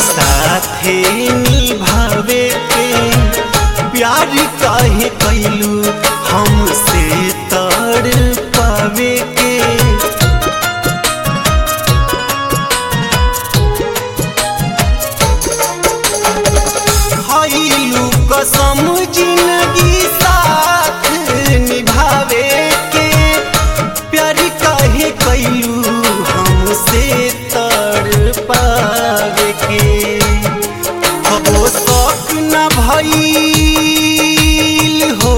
साथे निभावे के प्यार काहे कैलू हमसे तड़ पावे के खैलू कसम जिंदगी साथ निभावे के प्यार काहे कैलू हमसे तड़ पावे के हो शौक न भइल हो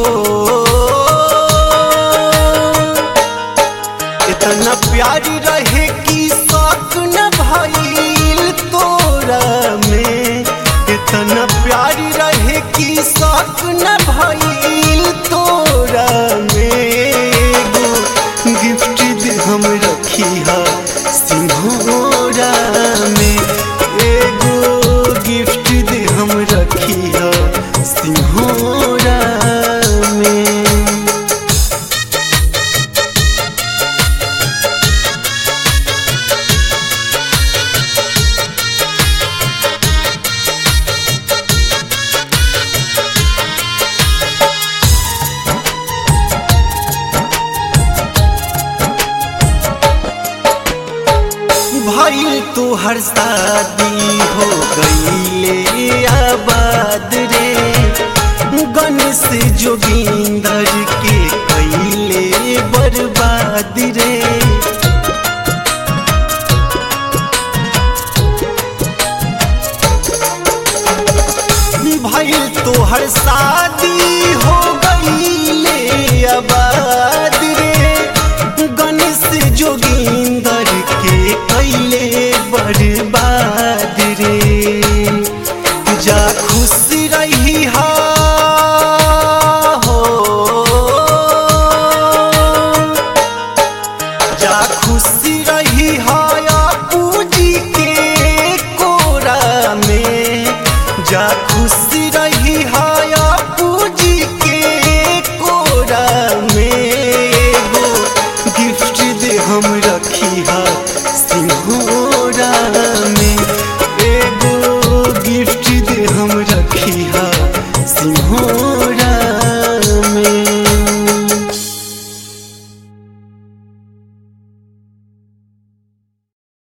इतना प्यार रहे कि शौक न भइल तोरा में इतना प्यार रहे कि शौक न भइल तोरा में एगो गिफ्ट दे हम रखी है सिंहोरा में एगो गिफ्ट दे हम रखी है सिंहोरा में भइल तोहर शादी हो गईले आबाद रे गणेश जोगिंदर के कैले बर्बाद रे भइल तोहर शादी हो गईले आबाद रे गणेश जोगी